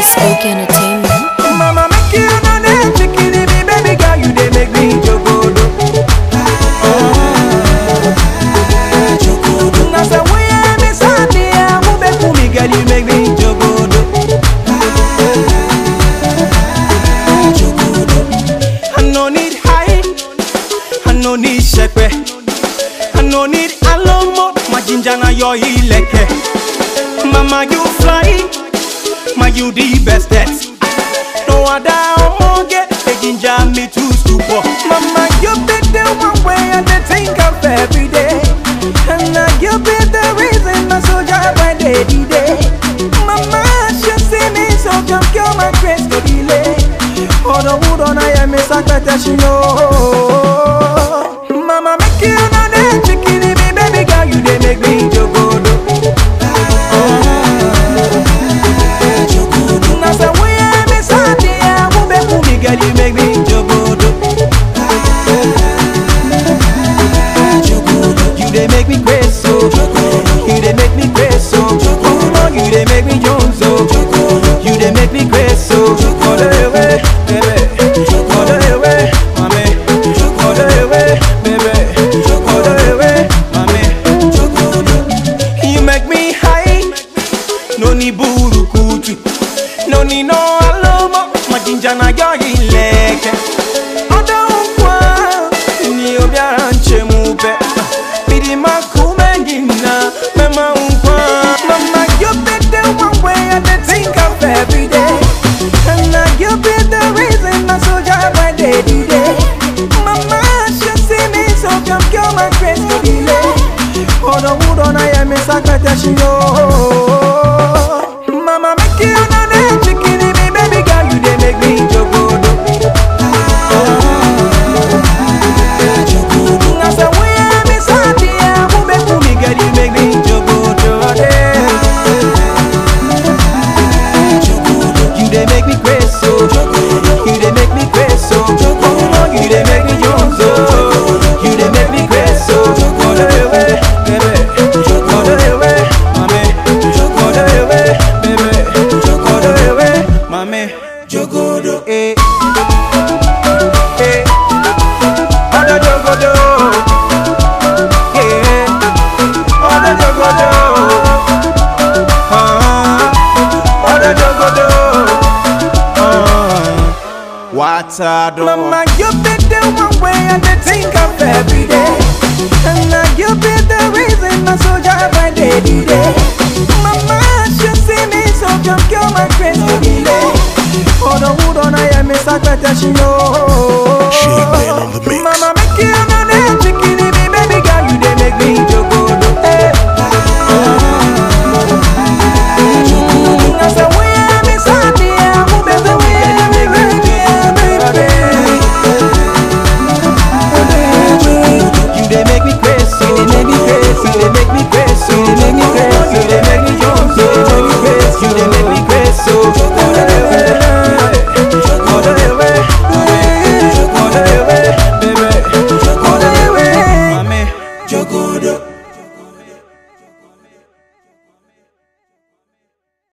Spooky Entertainment. Mama make you know that chicken me, baby girl, you dey make me jogodo. Na say we am inside there, who be for me, girl, you make me jogodo. I no need high, I no need shepe, I no need alomo, my ginger na your ileke. Mama you fly, my you the bestest. No other omoge, they ginger me to stupor. Mama, you be the one way I dey think of every day. And now you be the reason my soldier when they did it. Mama, she see me, so come kill my grace to delay. Oh, the wood on I am a sacrifice, Mama, make you know that chicken, me, baby girl, you dey make me jogodo. Na say we am inside there, who be who me, girl, you make me jogodo. You dey make me crazy, so you dey make me crazy, so oh no, you dey make me jones, so you dey make me crazy, so all the way, baby, all the way, mommy, all the way, baby, all the way, mommy. You make me high, no ni burukutu, no ni no alomo, majinja na yo ileke. Odo nkwa, ni obiara nche mupe, bidi makume ngina, mema nkwa. Mama, you be the one way I dey think of every day. And now you be the reason my soldier when they did it. Mama, she see me, so come kill my grace to delay. Oh, the wood on I am a sacrifice, Mama, make you know that chicken in me, baby girl, you dey make me jogodo. Na say we am inside there, who be who me, girl, you make me jogodo. You dey make me crazy, so you dey make me crazy, so oh no, you dey make me jones, so you dey make me crazy, so all the way, baby, all the way, mommy, all the way, baby, all the way, mommy, jogodo, eh, eh, all the jogodo, yeah, all the jogodo, ah, all the jogodo. Water Mama, you be the one way I dey think of every day. And now you be the reason my soldier when they did it. Mama, she see me, so come kill my grace to delay. Oh, the wood on I am a sacrifice,